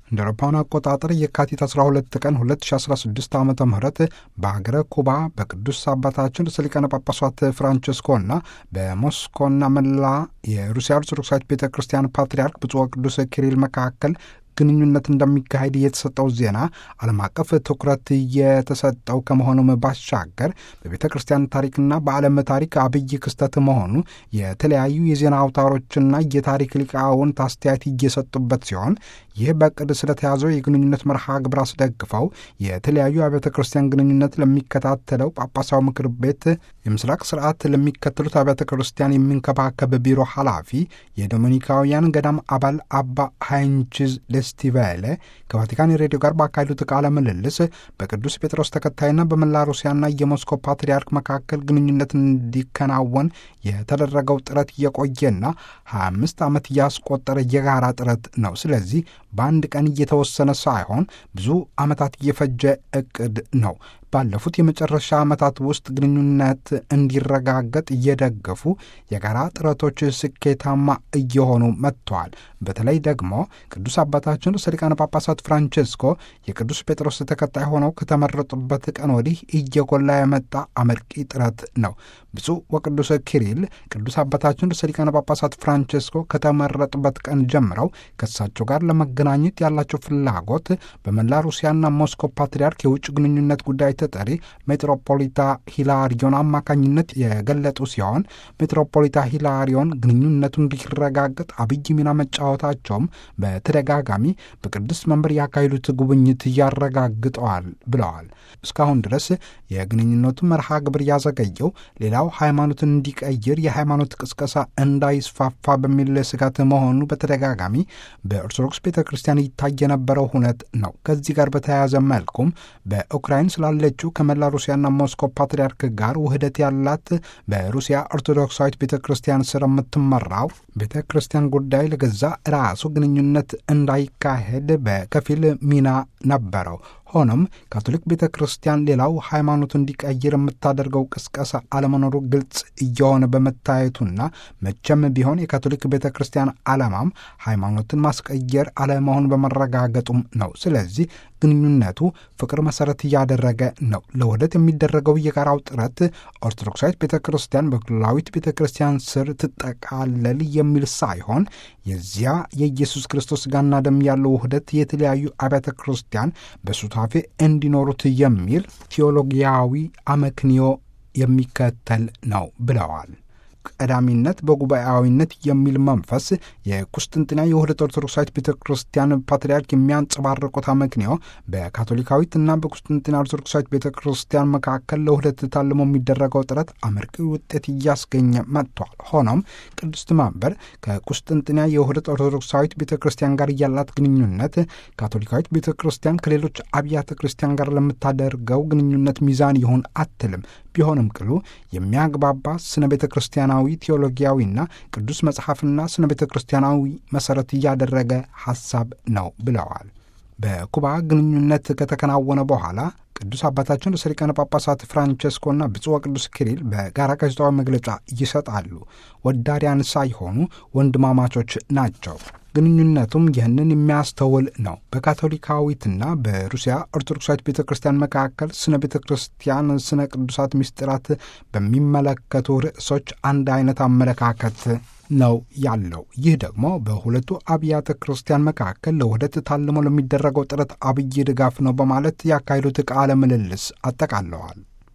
እንደ አውሮፓውያን አቆጣጠር የካቲት 12 ቀን 2016 ዓ ም በሀገረ ኩባ በቅዱስ አባታችን ርዕሰ ሊቃነ ጳጳሳት ፍራንቸስኮና በሞስኮና መላ የሩሲያ ኦርቶዶክሳዊት ቤተ ክርስቲያን ፓትርያርክ ብፁዕ ወቅዱስ ኪሪል መካከል ግንኙነት እንደሚካሄድ የተሰጠው ዜና ዓለም አቀፍ ትኩረት የተሰጠው ከመሆኑም ባሻገር በቤተ ክርስቲያን ታሪክና በዓለም ታሪክ አብይ ክስተት መሆኑ የተለያዩ የዜና አውታሮችና የታሪክ ሊቃውንት አስተያየት እየሰጡበት ሲሆን ይህ በቅድ ስለተያዘው የግንኙነት መርሃ ግብር አስደግፈው የተለያዩ አብያተ ክርስቲያን ግንኙነት ለሚከታተለው ጳጳሳዊ ምክር ቤት የምስራቅ ስርዓት ለሚከተሉት አብያተ ክርስቲያን የሚንከባከብ ቢሮ ኃላፊ የዶሚኒካውያን ገዳም አባል አባ ሃይንችዝ ደስቲቬለ ከቫቲካን ሬዲዮ ጋር ባካሄዱት ቃለ ምልልስ በቅዱስ ጴጥሮስ ተከታይና በመላ ሩሲያና የሞስኮ ፓትርያርክ መካከል ግንኙነት እንዲከናወን የተደረገው ጥረት እየቆየና 25 ዓመት እያስቆጠረ የጋራ ጥረት ነው። ስለዚህ በአንድ ቀን እየተወሰነ ሳይሆን ብዙ ዓመታት እየፈጀ እቅድ ነው። ባለፉት የመጨረሻ ዓመታት ውስጥ ግንኙነት እንዲረጋገጥ እየደገፉ የጋራ ጥረቶች ስኬታማ እየሆኑ መጥተዋል። በተለይ ደግሞ ቅዱስ አባታችን ርዕሰ ሊቃነ ጳጳሳት ፍራንቼስኮ የቅዱስ ጴጥሮስ ተከታይ ሆነው ከተመረጡበት ቀን ወዲህ እየጎላ የመጣ አመርቂ ጥረት ነው። ብፁዕ ወቅዱስ ኪሪል ቅዱስ አባታችን ርዕሰ ሊቃነ ጳጳሳት ፍራንቼስኮ ከተመረጡበት ቀን ጀምረው ከእሳቸው ጋር ለመገናኘት ያላቸው ፍላጎት በመላ ሩሲያና ሞስኮ ፓትርያርክ የውጭ ግንኙነት ጉዳይ ተጠሪ ሜትሮፖሊታ ሂላሪዮን አማካኝነት የገለጡ ሲሆን ሜትሮፖሊታ ሂላሪዮን ግንኙነቱ እንዲረጋገጥ አብይ ሚና መጫወታቸውም በተደጋጋሚ በቅዱስ መንበር ያካሄዱት ጉብኝት ያረጋግጠዋል ብለዋል። እስካሁን ድረስ የግንኙነቱ መርሃ ግብር ያዘገየው ሌላው ሃይማኖትን እንዲቀይር የሃይማኖት ቅስቀሳ እንዳይስፋፋ በሚል ስጋት መሆኑ በተደጋጋሚ በኦርቶዶክስ ቤተ ክርስቲያን ይታይ የነበረው ሁነት ነው። ከዚህ ጋር በተያያዘ መልኩም በኡክራይን ስላለችው ከመላ ሩሲያና ሞስኮ ፓትርያርክ ጋር ውህደት ያላት በሩሲያ ኦርቶዶክሳዊት ቤተ ክርስቲያን ስር የምትመራው ቤተ ክርስቲያን ጉዳይ ለገዛ ራሱ ግንኙነት እንዳይካሄድ በከፊል ሚና ነበረው። ሆኖም ካቶሊክ ቤተ ክርስቲያን ሌላው ሃይማኖቱ እንዲቀይር የምታደርገው ቅስቀሳ አለመኖሩ ግልጽ እየሆነ በመታየቱና መቼም ቢሆን የካቶሊክ ቤተ ክርስቲያን ዓላማም ሃይማኖትን ማስቀየር አለመሆን በመረጋገጡም ነው። ስለዚህ ግንኙነቱ ፍቅር መሰረት እያደረገ ነው። ለውህደት የሚደረገው የጋራው ጥረት ኦርቶዶክሳዊት ቤተ ክርስቲያን በኩላዊት ቤተ ክርስቲያን ስር ትጠቃለል የሚል ሳይሆን የዚያ የኢየሱስ ክርስቶስ ሥጋና ደም ያለው ውህደት የተለያዩ አብያተ ክርስቲያን በሱታፌ እንዲኖሩት የሚል ቴዎሎጊያዊ አመክንዮ የሚከተል ነው ብለዋል። ቀዳሚነት በጉባኤያዊነት የሚል መንፈስ የቁስጥንጥንያ የውህደት ኦርቶዶክሳዊት ቤተ ክርስቲያን ፓትርያርክ የሚያንጸባርቁት አመክንዮ በካቶሊካዊትና በቁስጥንጥንያ ኦርቶዶክሳዊት ቤተ ክርስቲያን መካከል ለውህደት ታልሞ የሚደረገው ጥረት አመርቂ ውጤት እያስገኘ መጥቷል። ሆኖም ቅድስት መንበር ከቁስጥንጥንያ የውህደት ኦርቶዶክሳዊት ቤተ ክርስቲያን ጋር ያላት ግንኙነት ካቶሊካዊት ቤተ ክርስቲያን ከሌሎች አብያተ ክርስቲያን ጋር ለምታደርገው ግንኙነት ሚዛን ይሁን አትልም። ቢሆንም ቅሉ የሚያግባባ ስነ ቤተ ክርስቲያናዊ ቴዎሎጊያዊና ቅዱስ መጽሐፍና ስነ ቤተ ክርስቲያናዊ መሠረት እያደረገ ሐሳብ ነው ብለዋል። በኩባ ግንኙነት ከተከናወነ በኋላ ቅዱስ አባታችን ርዕሰ ሊቃነ ጳጳሳት ፍራንቸስኮና ብፁዕ ወቅዱስ ኪሪል በጋራ ጋዜጣዊ መግለጫ ይሰጣሉ። ወዳሪያን ሳይሆኑ ወንድማማቾች ናቸው። ግንኙነቱም ይህንን የሚያስተውል ነው። በካቶሊካዊትና በሩሲያ ኦርቶዶክሳዊት ቤተ ክርስቲያን መካከል ስነ ቤተ ክርስቲያን ስነ ቅዱሳት ምስጢራት በሚመለከቱ ርዕሶች አንድ አይነት አመለካከት ነው ያለው። ይህ ደግሞ በሁለቱ አብያተ ክርስቲያን መካከል ለውህደት ታልሞ ለሚደረገው ጥረት አብይ ድጋፍ ነው በማለት ያካሄዱት ቃለ ምልልስ አጠቃለዋል።